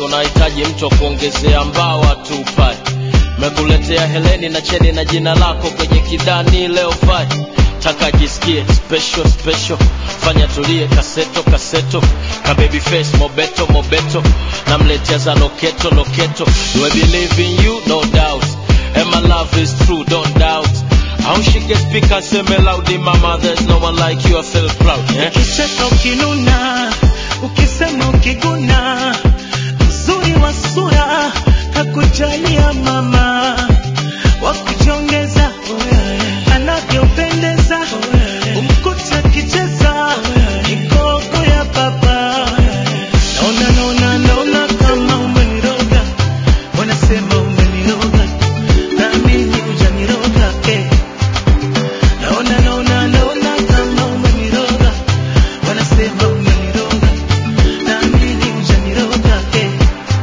unahitaji mtu wa kuongezea mbawa tu pale mekuletea heleni na cheni na jina lako kwenye kidani leo fai taka jisikie special special fanya tulie kaseto kaseto ka baby face mobeto mobeto namletea za loketo loketo do I believe in you no doubt and my love is true don't doubt au shike speaker seme loudly mama there's no one like you I feel proud yeah? Ukicheka ukinuna, ukisema ukiguna, mzuri wa sura, kakujalia mama, wakujongeza anavyopendeza, umkuta akicheza mikogo ya baba. Naona naona naona kama umeniroga, wanasema umeniroga, naamini hujaniroga eh. Naona naona naona kama umeniroga, wanasema umeniroga, naamini hujaniroga eh.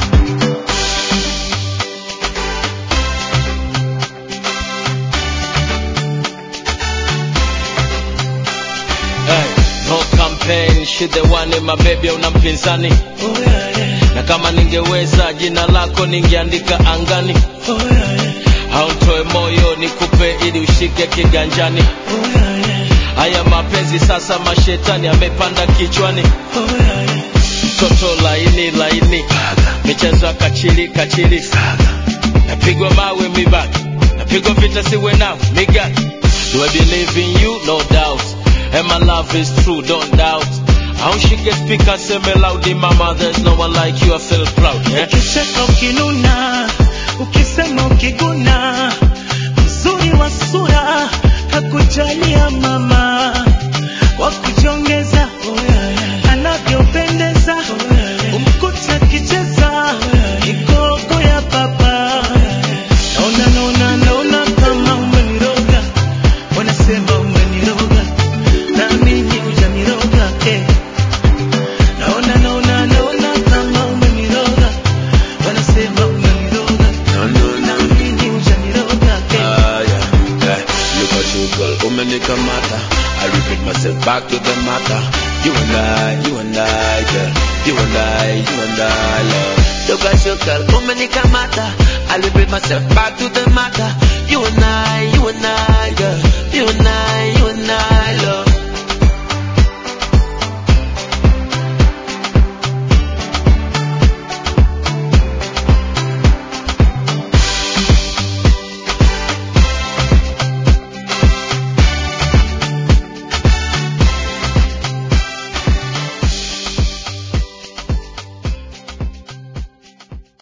hey, no campaign she the one my baby una mpinzani Oh yeah, yeah. na kama ningeweza jina lako ningeandika angani Oh yeah, yeah. hautoe moyo nikupe ili ushike kiganjani Oh yeah, yeah. haya mapenzi sasa mashetani amepanda kichwani Oh yeah, yeah. mtoto laini laini michezo ya kachili kachili napigwa mawe mibaki napigwa vita siwe nao migaki do I believe in you no doubt and my love is true don't doubt au shike speaker seme loudly mama there's no one like you I feel proud yeah? Ukicheka ukinuna, ukisema ukiguna, mzuri wa sura, kakujalia mama, wakujongeza anavyopendeza, umkuta akicheza mikogo ya baba. Naona naona naona kama umeniroga, wanasema umeniroga, naamini hujaniroga eh. Naona naona naona kama umeniroga, wanasema umeniroga, naamini hujaniroga eh. Ah, yeah, yeah. Look at you, girl, umenikamata. I repeat myself back to the matter. You and I, you and I, girl. You and I, you and I, love. Look at you, girl, umenikamata. I repeat myself back to the matter. You and I, you and I, girl. You and I,